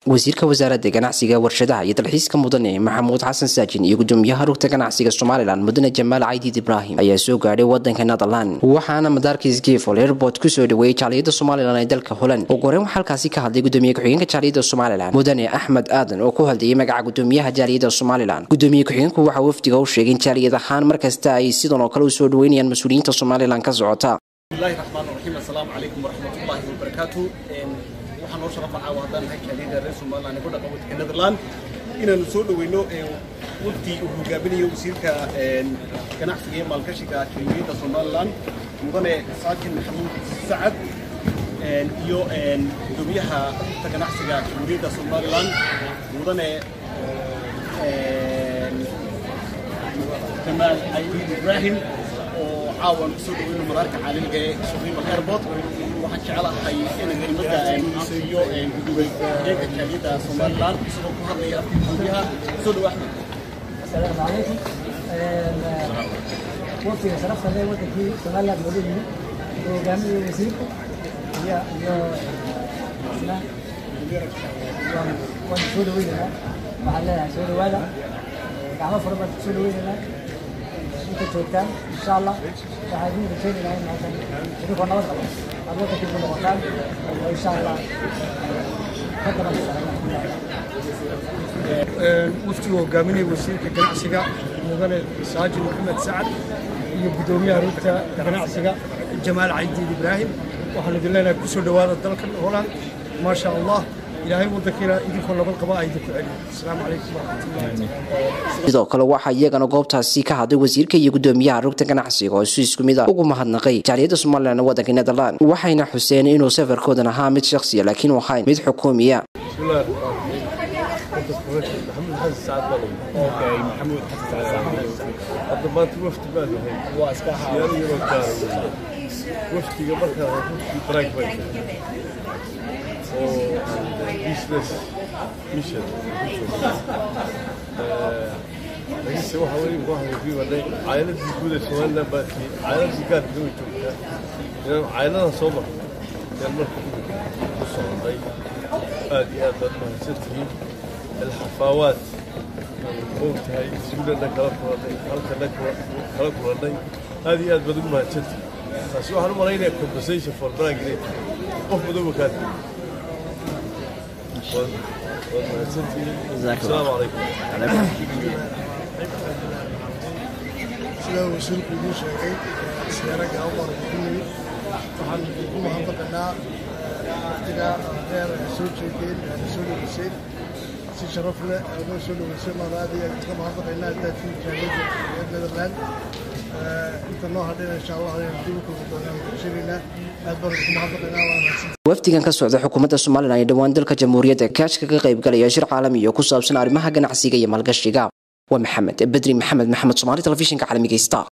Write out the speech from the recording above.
wasiirka wasaaradda ganacsiga warshadaha iyo dalxiiska mudane maxamuud xasan saajin iyo gudoomiyaha rugta ganacsiga somalilan mudane jamaal caydiid ibraahim ayaa soo gaadhay wadanka netherland waxaana madaarkiis geefol airport kusoo dhaweeyey jaaliyada somalilan ee dalka holand ugu horeyn waxaa halkaasi ka hadlay gudoomiye ku-xigeenka jaaliyada somalilan mudane axmed aadan oo ku hadlayay magaca gudoomiyaha jaaliyada somalilan gudoomiye ku-xigeenku waxaa wafdiga u sheegay in jaaliyad ahaan markasta ay sidan oo kale usoo dhaweynayaan mas-uuliyiinta somalilan ka socota bismillahi raxmaan raxiim assalaamu calaykum waraxmatullaahi wabarakaatu waxaa noo sharaf macaa haddaan nahay jaaliyada reer somaliland ee ku dhaqan waddanka netherland inaanu soo dhaweyno wafdi uu hogaaminayo wasiirka ganacsiga iyo maalgashiga jamhuuriyadda somaliland mudane saakin maxamuud sacad iyo gudoomiyaha rugta ganacsiga jamhuuriyadda somaliland mudane jamaal caydiid ibraahim oo caawan kusoo dhaweyno madaarka caalamiga ee suqiimal airport waxaan jeclahay inaan kelimada siiyo gudoomiyaha jaaliyadda somaliland isagoo ku hadlaya afka gudoomiyaha soo dhawo axmed السلام عليكم وقتي شرفت لي وقتي سؤال مدني وجامعي وزيركم يا يا لا وان سود ويلا وعلى سود ولا قاعد فربت سود ويلا انت توكل ان شاء الله وعايزين نشيل لنا مثلا نكون نوصل ابوك تكون مكان وان شاء الله فكر waftigu hogaaminaya wasiirka ganacsiga mudane saajin maxamed sacad iyo gudoomiyaha rugta ganacsiga jamaal caydiid ibraahim waxaan idin leenahay kusoo dhowaada dalkan holand maasha allah ilaahay waddankiina idinkoo nabad qaba a idinku celiyo asalaamu calaykum waraxmatullahi sidoo kale waxaa iyagana goobtaasi ka hadlay wasiirka iyo gudoomiyaha rugta ganacsiga oo si isku mid a ugu mahadnaqay jaaliyadda somalilan ee waddanka netherland waxayna xuseen inuu safarkoodan ahaa mid shakhsiya laakiin uu ahayn mid xukuumiya محمود حسن سعد بلوي اوكي محمود حسن سعد هذا ما انت وفد بالي واسكاها يعني يروح دار وفدي قبل كان وفدي برايك بايك او بيزنس ميشن لكن سوى حوالي واحد في ولا عائلة تقول سؤال لا بس عائلة كانت تقول تقول عائلة صبر كان مركب صعب هذه هذا ما ستري الحفاوات موتها سولنا كلا كلا كلا كلا كلا هذه هذا بدون ما ستري فسوى هذا مرينا compensation for drag rate قف بدون مكان السلام عليكم sida wasiirku idiin sheegay siyaaraga umar ku yimid waxaan ku mahadnaqaynaa waqtiga dheer ay soo jeedeen ay soo dhaweyseen si sharaf leh ay noo soo dhaweyseen oo aad iyo aad uga mahadnaqaynaa daadkii jaaliyadda reer netherland inta noo hadhayna insha allah ayaan dib u kulmi doonaa sheegaynaa aad baan ugu mahadnaqaynaa waa mahadsan wafdigan ka socda xukuumadda somalilan ee dhowaan dalka jamhuuriyadda kaashka ka qaybgalaya shir caalami oo ku saabsan arrimaha ganacsiga iyo maalgashiga waa maxamed bedri maxamed maxamed somaali telefishinka caalamiga star